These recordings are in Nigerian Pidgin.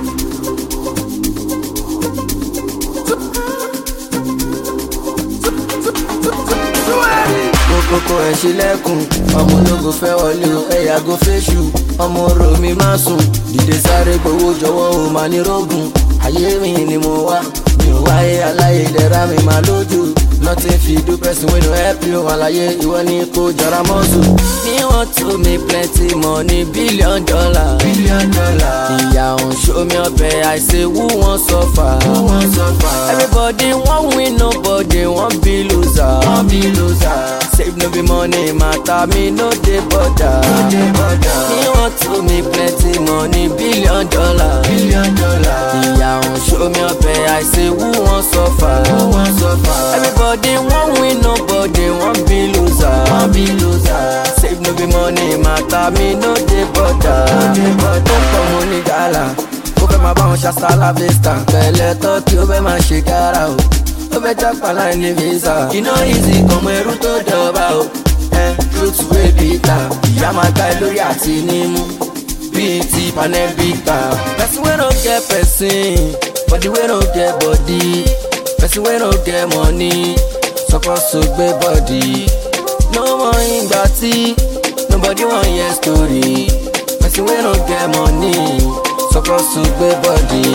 kókó ẹ̀ ṣílẹ̀kùn ọmọ ológo fẹ́ wọlé o ẹ̀yà go fẹ́ṣù ọmọ orò mi má sùn dìde sáré gbowó jọ̀wọ́ o máa ní rógùn ayé mi ni mo wá mi ò wáyé aláyé dẹ̀ra mi máa lójú nothing fit do person wey no help you àlàyé ìwọ ni kò jọra mọ́sù. me want to make plenty money billion dollar. billion dollar. ìyá òun show me ọbẹ̀ I say who wan suffer. who wan suffer. everybody wan win nobody wan be loser. wan be loser. save no be money matter me no dey bother. no dey bother. me want to make plenty money billion dollar. billion dollar. ìyá òun show me ọbẹ̀ I say who wan suffer. who wan suffer. everybody wan win nobody wan be loser. wan be loser. save no be money matter me no dey bother. no dey bother. ó pọ̀ mo ní gàlà ó fẹ́ máa bá wọn ṣàṣà láfẹ́sítà pẹ̀lẹ́ tọ́ kí ó fẹ́ máa ṣe kára o ó fẹ́ jápa láì ní visa iná easy kọmọ ẹrú tó dọ̀ba o ẹ truth wey bitter ìyá máa gbá ẹ lórí àti nímú bíi ti panẹ́bíkà person wey no get person body wey no get body person wey no get money suppose to gbé body no mọ ìgbà tí nobody wan hear story person wey no get money suppose to gbé bọ́dì.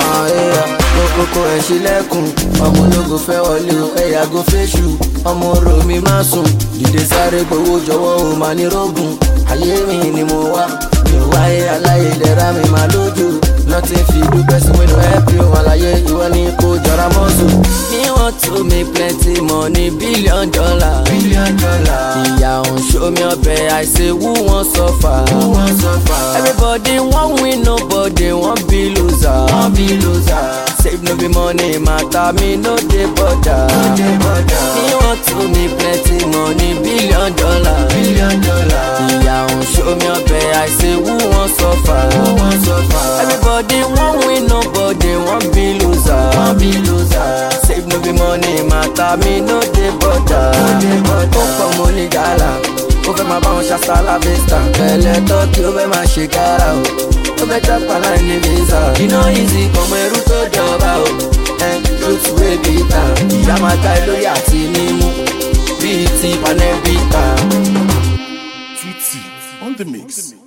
kókókó ẹ̀ ṣílẹ̀kùn ọmọ ológo fẹ́ wọlé o ẹ̀yà go fẹ́ṣù ọmọ orò mi má sùn dìde sáré gbowó jọ̀wọ́ o máa ní rógùn ayé mi ni mo wá mi ò wáyé aláyé dẹ̀ra mi máa lójú nothing fit do person wey no help you àlàyé ìwọ ni kò jọra mọ́sù. me want to make plenty money billion dollar. billion dollar. ìyá òun show me ọbẹ̀ I say who wan suffer. who wan suffer. everybody wan win nobody wan be loser. wan be loser. save no be money matter me no dey bother. no dey bother. me want to make plenty money billion dollar. billion dollar. ìyá òun show me ọbẹ̀ I say who wan suffer. who wan suffer. everybody wan win nobody wan be loser. wan be loser. save no be money matter me no dey bother. no dey bother. ó pọ̀ mo ní gàlà ó fẹ́ máa bá wọn ṣàṣà láfẹ́sítà pẹ̀lẹ́ tọ́ kí ó fẹ́ máa ṣe kára o ó fẹ́ jápa láì ní visa iná easy kọmọ ẹrú tó jọba o ẹ truth wey bitter ìyá máa gbá ẹ lórí àti nímú bíi ti panẹ́bíkà. Tutti on the mix.